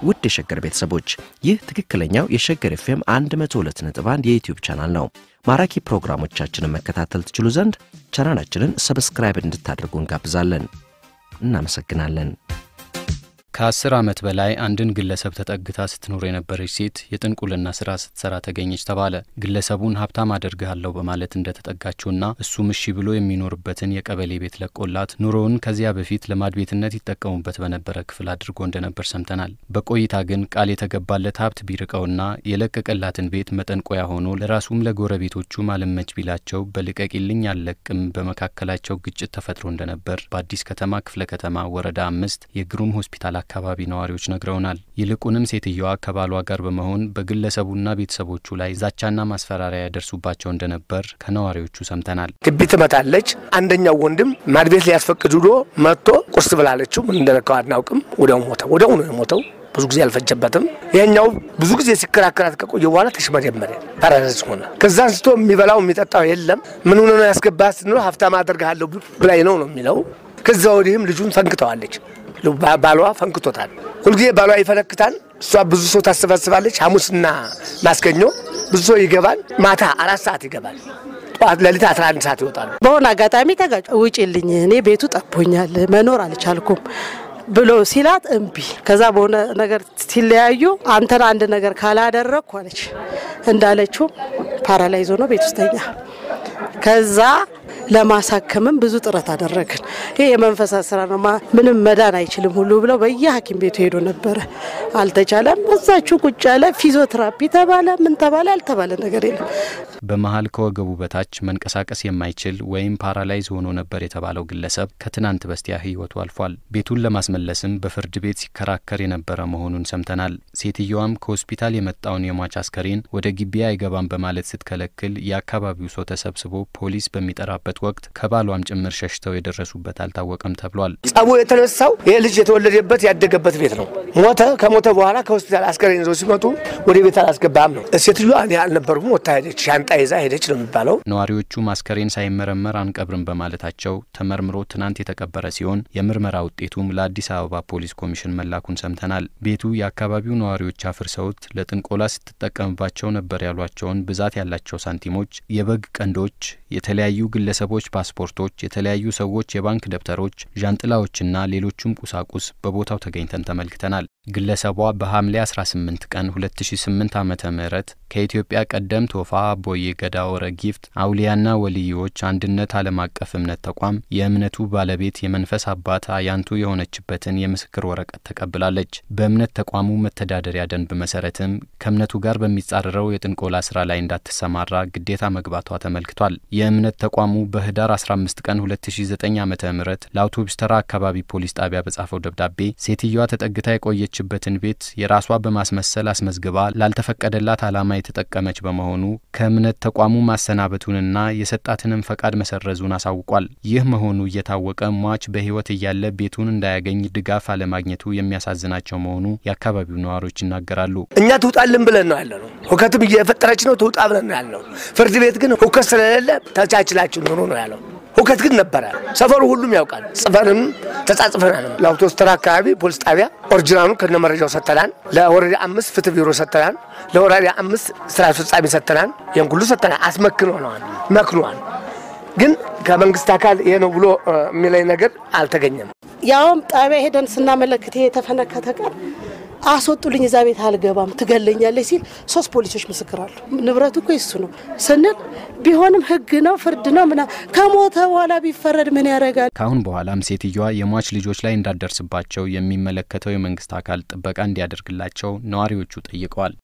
ውድ የሸገር ቤተሰቦች ይህ ትክክለኛው የሸገር ኤፍኤም 102.1 የዩትዩብ ቻናል ነው። ማራኪ ፕሮግራሞቻችንን መከታተል ትችሉ ዘንድ ቻናላችንን ሰብስክራይብ እንድታደርጉ እንጋብዛለን። እናመሰግናለን። ከአስር ዓመት በላይ አንድን ግለሰብ ተጠግታ ስትኖር የነበረች ሴት የጥንቁልና ስራ ስትሰራ ተገኘች ተባለ። ግለሰቡን ሀብታም አደርግሃለሁ በማለት እንደተጠጋችውና እሱም እሺ ብሎ የሚኖርበትን የቀበሌ ቤት ለቆላት ኑሮውን ከዚያ በፊት ለማድ ቤትነት ይጠቀሙበት በነበረ ክፍል አድርጎ እንደነበር ሰምተናል። በቆይታ ግን ቃል የተገባለት ሀብት ቢርቀውና የለቀቀላትን ቤት መጠንቆያ ሆኖ ለራሱም ለጎረቤቶቹ ማለመች ቢላቸው በልቀቂልኝ አልለቅም በመካከላቸው ግጭት ተፈጥሮ እንደነበር በአዲስ ከተማ ክፍለ ከተማ ወረዳ አምስት የግሩም ሆስፒታል አካባቢ ነዋሪዎች ነግረውናል። ይልቁንም ሴትየዋ ከባሏ ጋር በመሆን በግለሰቡና ቤተሰቦቹ ላይ ዛቻና ማስፈራሪያ ያደርሱባቸው እንደነበር ከነዋሪዎቹ ሰምተናል። ግቢ ትመታለች። አንደኛው ወንድም ማድቤት ሊያስፈቅድ ዶ መጥቶ ቁርስ ብላለችው ምን እንደነካው አናውቅም። ወዲያው ሞተ። ወዲያው ነው የሞተው። ብዙ ጊዜ አልፈጀበትም። ይሄኛው ብዙ ጊዜ ሲከራከራት ከቆየ በኋላ ተሽመደመደ፣ ፓራላይዝ ሆነ። ከዛ አንስቶ የሚበላው የሚጠጣው የለም። ምን ሆነ ነው ያስገባት ስንለው ሀብታም አደርግሃለሁ ብላኝ ነው ነው የሚለው። ከዛ ወዲህም ልጁን ፈንክተዋለች። ባሏ ፈንክቶታል። ሁልጊዜ ባሏ ይፈነክታል። እሷ ብዙ ሰው ታሰባስባለች። ሐሙስና ማስገኘ ብዙ ሰው ይገባል። ማታ አራት ሰዓት ይገባል። ጠዋት ሌሊት 11 ሰዓት ይወጣሉ። በሆነ አጋጣሚ ተጋጭ ውጭልኝ፣ እኔ ቤቱ ጠቦኛል፣ መኖር አልቻልኩም ብሎ ሲላት እምቢ። ከዛ በሆነ ነገር ሲለያዩ አንተን አንድ ነገር ካላደረግኩ አለች። እንዳለችው ፓራላይዞ ነው ቤት ውስጠኛ ከዛ ለማሳከምም ብዙ ጥረት አደረግን። ይህ የመንፈሳት ስራ ነው፣ ምንም መዳን አይችልም ሁሉ ብለው በየሐኪም ቤቱ ሄዶ ነበረ። አልተቻለም። እዛችሁ ቁጭ ያለ ፊዚዮቴራፒ ተባለ፣ ምን ተባለ፣ ያልተባለ ነገር የለም። በመሀል ከወገቡ በታች መንቀሳቀስ የማይችል ወይም ፓራላይዝ ሆኖ ነበር የተባለው ግለሰብ ከትናንት በስቲያ ሕይወቱ አልፏል። ቤቱን ለማስመለስም በፍርድ ቤት ሲከራከር የነበረ መሆኑን ሰምተናል። ሴትየዋም ከሆስፒታል የመጣውን የሟች አስከሬን ወደ ግቢ አይገባም በማለት ስትከለክል የአካባቢው ሰው ተሰብስቦ ፖሊስ በሚጠራበት ወቅት ከባሏም ጭምር ሸሽተው የደረሱበት አልታወቀም ተብሏል። ጸቡ የተነሳው ይህ ልጅ የተወለደበት ያደገበት ቤት ነው። ሞተ። ከሞተ በኋላ ከሆስፒታል አስከሬን ይዘው ሲመጡ ወደ ቤት አላስገባም ነው። ሴትዮዋ እኔ አልነበርኩም ወታ ሄደች፣ ሻንጣ ይዛ ሄደች ነው የሚባለው። ነዋሪዎቹ አስከሬን ሳይመረመር አንቀብርም በማለታቸው ተመርምሮ ትናንት የተቀበረ ሲሆን የምርመራ ውጤቱም ለአዲስ አበባ ፖሊስ ኮሚሽን መላኩን ሰምተናል። ቤቱ የአካባቢው ነዋሪዎች አፍርሰውት ለጥንቆላ ስትጠቀምባቸው ነበር ያሏቸውን ብዛት ያላቸው ሳንቲሞች፣ የበግ ቀንዶች፣ የተለያዩ ግለሰቦች ፓስፖርቶች፣ የተለያዩ ሰዎች የባንክ ደብተሮች፣ ዣንጥላዎችና ሌሎቹም ቁሳቁስ በቦታው ተገኝተን ተመልክተናል። ግለሰቧ በሐምሌ 18 ቀን 2008 ዓ ም ከኢትዮጵያ ቀደምት ወፋ አቦዬ ገዳ ወረ ጊፍት አውሊያና ወልዮች አንድነት ዓለም አቀፍ እምነት ተቋም የእምነቱ ባለቤት የመንፈስ አባት አያንቱ የሆነችበትን የምስክር ወረቀት ተቀብላለች። በእምነት ተቋሙ መተዳደሪያ ደንብ መሰረትም ከእምነቱ ጋር በሚጻረረው የጥንቆላ ስራ ላይ እንዳትሰማራ ግዴታ መግባቷ ተመልክቷል። የእምነት ተቋሙ በህዳር 15 ቀን 2009 ዓ ም ለአውቶቡስ ተራ አካባቢ ፖሊስ ጣቢያ በጻፈው ደብዳቤ ሴትዮዋ ተጠግታ የቆየችበትን ቤት የራሷ በማስመሰል አስመዝግባ ላልተፈቀደላት ዓላማ የተጠቀመች በመሆኑ ከእምነት ተቋሙ ማሰናበቱንና የሰጣትንም ፈቃድ መሰረዙን አሳውቋል። ይህ መሆኑ እየታወቀ ሟች በህይወት እያለ ቤቱን እንዳያገኝ ድጋፍ አለማግኘቱ የሚያሳዝናቸው መሆኑ የአካባቢው ነዋሪዎች ይናገራሉ። እኛ ትውጣልን ብለን ነው ያለ ነው። ሁከትም እየፈጠረች ነው ትውጣ ብለን ነው ያለው። ፍርድ ቤት ግን ሁከት ስለሌለ ተቻችላችሁ ኑሩ ነው ያለው። ሁከት ግን ነበረ። ሰፈሩ ሁሉም ያውቃል። ጽፈንም ተጻጽፈናል። ለአውቶቡስ ተራ አካባቢ ፖሊስ ጣቢያ ኦሪጂናሉ ከነ መረጃው ሰጥተናል። ለወረዳ አምስት ፍትህ ቢሮ ሰጥተናል። ለወረዳ አምስት ስራ አስፈጻሚ ሰጥተናል። ይህን ሁሉ ሰጥተናል። አስመክነዋል፣ መክኗል። ግን ከመንግስት አካል ይሄ ነው ብሎ የሚለኝ ነገር አልተገኘም። ያውም ጣቢያ ሄደን ስናመለክት ይሄ የተፈነከተ ቀን አስወጡልኝ፣ እዛ ቤት አልገባም ትገለኛለች ሲል ሶስት ፖሊሶች ምስክር አሉ። ንብረቱ እኮ ይሱ ነው ስንል ቢሆንም ህግ ነው ፍርድ ነው ምና ከሞተ በኋላ ቢፈረድ ምን ያደርጋል? ከአሁን በኋላም ሴትዮዋ የሟች ልጆች ላይ እንዳደርስባቸው የሚመለከተው የመንግስት አካል ጥበቃ እንዲያደርግላቸው ነዋሪዎቹ ጠይቀዋል።